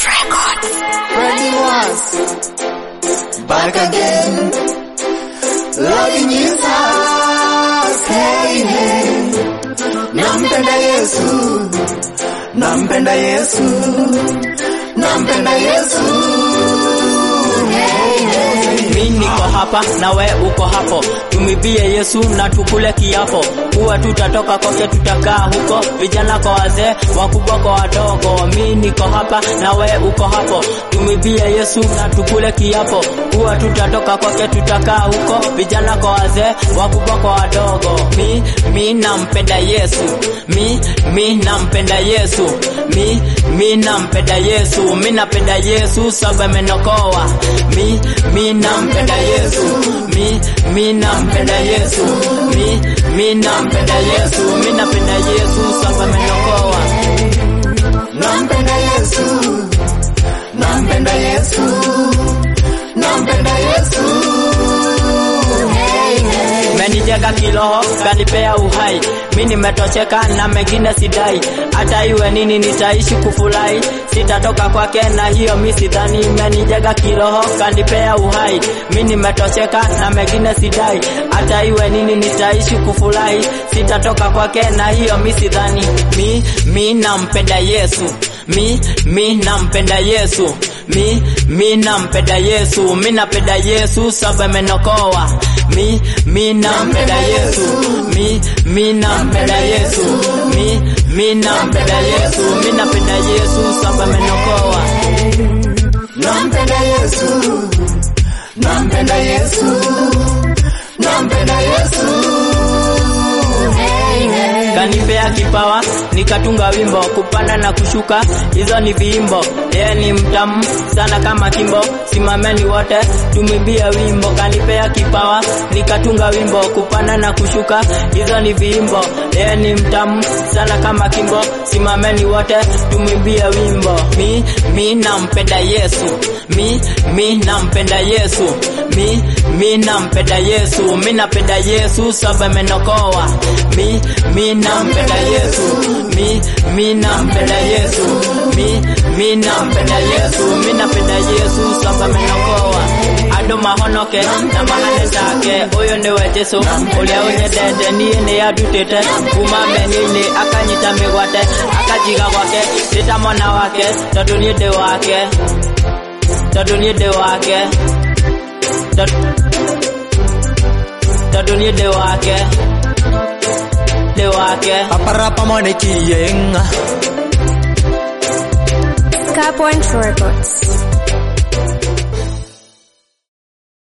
Ready once, back again. Loving Jesus, hey, hey. Nampenda Yesu, nampenda Yesu, nampenda Yesu. Hey, hey. Mi niko hapa na we uko hapo, tumibie Yesu na tukule kiapo, kuwa tutatoka kote, tutakaa huko, vijana kwa wazee, wakubwa kwa wadogo. Mi niko hapa na we uko hapo, tumibie Yesu na tukule kiapo, kuwa tutatoka kote, tutakaa huko, vijana kwa wazee, wakubwa kwa wadogo. Mi mi nampenda Yesu, mi mi nampenda Yesu, mi mi nampenda Yesu, mi napenda Yesu sababu amenokoa. Mi mi nampenda Yesu, mi mi nampenda Yesu, mi mi nampenda Yesu, mi napenda Yesu sababu amenokoa. Nampenda Yesu, nampenda Yesu, nampenda Yesu. Hey, hey. Menijenga kiroho, kanipea uhai, mi nimetosheka na mengine sidai, hata iwe nini nitaishi kufurahi, sitatoka kwake na hiyo mi sidhani. Menijenga kiroho, kanipea uhai, mi nimetosheka na mengine sidai, hata iwe nini nitaishi kufurahi, sitatoka kwake na hiyo mi sidhani. Mi mi nampenda Yesu, mi mi nampenda Yesu, mi mi nampenda Yesu, mi napenda Yesu sababu amenokoa. Mi mi nampenda Yesu, mi mi nampenda Yesu, mi mi nampenda Yesu, mi napenda Yesu sababu amenokoa. Nampenda Yesu, nampenda Yesu, nampenda Yesu. Hey, hey. kanipea kipawa nikatunga wimbo kupanda na kushuka hizo ni viimbo yeye ni mtamu sana kama kimbo simameni wote tumwimbie wimbo kanipea kipawa nikatunga wimbo kupanda na kushuka hizo ni viimbo yeye ni mtamu sana kama kimbo simameni wote tumwimbie wimbo mi mi nampenda Yesu mi mi nampenda Yesu mi mi nampenda Yesu mi napenda Yesu sababu amenokoa mi mi nampenda Yesu mi mi nampenda Yesu mi mi nampenda Yesu mi napenda Yesu sababu amenokoa andå mahonoke na mahane take å yå nä we jeså å rä a å nyendete niä nä andutä te kuma meni-inä akanyita mä gwate akajiga gwake ndä ta mwana wake tondå niä ndä wake tondå niä ndä wake tondå niä ndä wake ndä wake Paparapa mwaniki yenga. Skypoint Records.